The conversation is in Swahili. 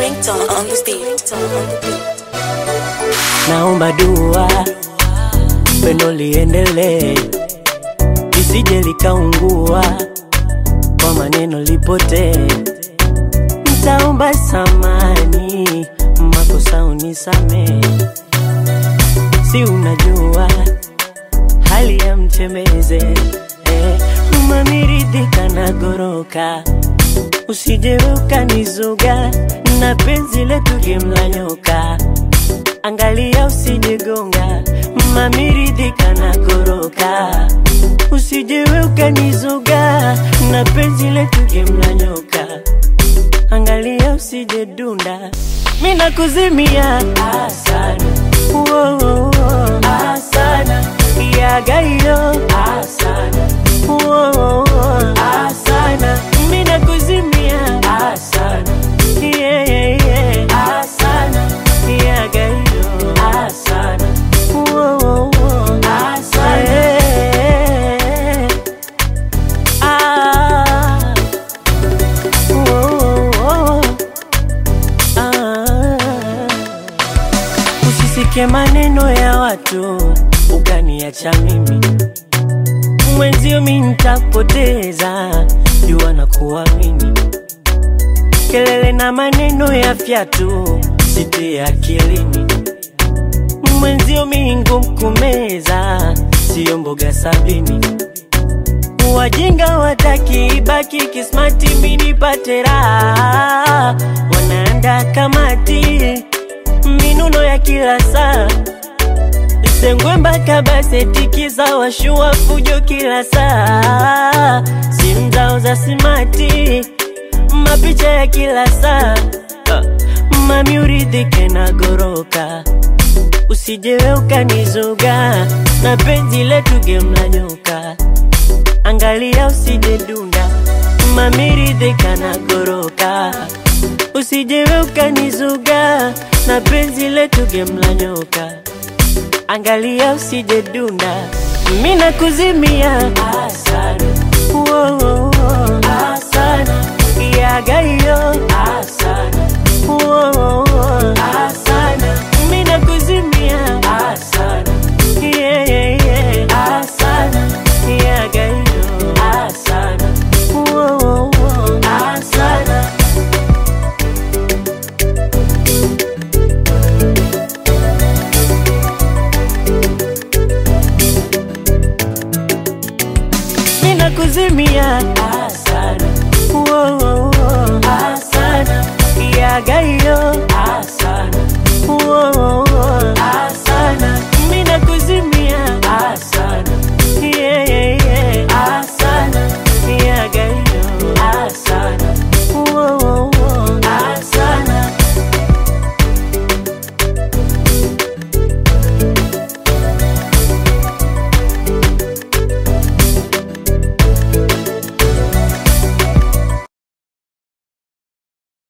ringtone on the beat. naomba dua pendo liendelee lisije likaungua kwa maneno lipotee ntaomba samani makosa unisamee si unajua hali ya mtembeze eh, mamiridhika na goroka usije ukanizuga na penzi letu gemla nyoka angalia usijegonga mamiridhika na goroka usijewe ukanizuga na penzi letu gemla nyoka angalia usije dunda mina kuzimia asana Woah, asana yagayo asana Woah, asana mina kuzimia asana yeah, yeah, yeah. asana yagayo asana Woah, asana yeah. ah. Woah, ah. Usisikie maneno ya watu ukaniacha mimi mwenzio, mi nitapoteza jua na kuamini. Kelele na maneno ya fyatu sitie akilini, mwenzio mi ngumu kumeza, siyo mboga sabini. Wajinga wataki ibaki kismati, mi nipate raha, wanaanda kamati minuno ya kila saa Sengwe mpaka baseti za washua fujo kila saa, simu zao za simati, mapicha ya kila saa. Ah, Mami uridhike na goroka, usijewe ukanizuga na penzi letu gemla nyoka, angalia usije dunda, mami ridhika na goroka, usijewe ukanizuga na penzi letu gemla nyoka angalia usije dunda, mina kuzimia asana, Woah, asana, yagayo asana, Woah, asana, mina kuzimia asana, yeah, yeah, yeah. asana, yagayo asana, Woah, asana. mina kuzimia asana, Woah, asana, yagayo asana.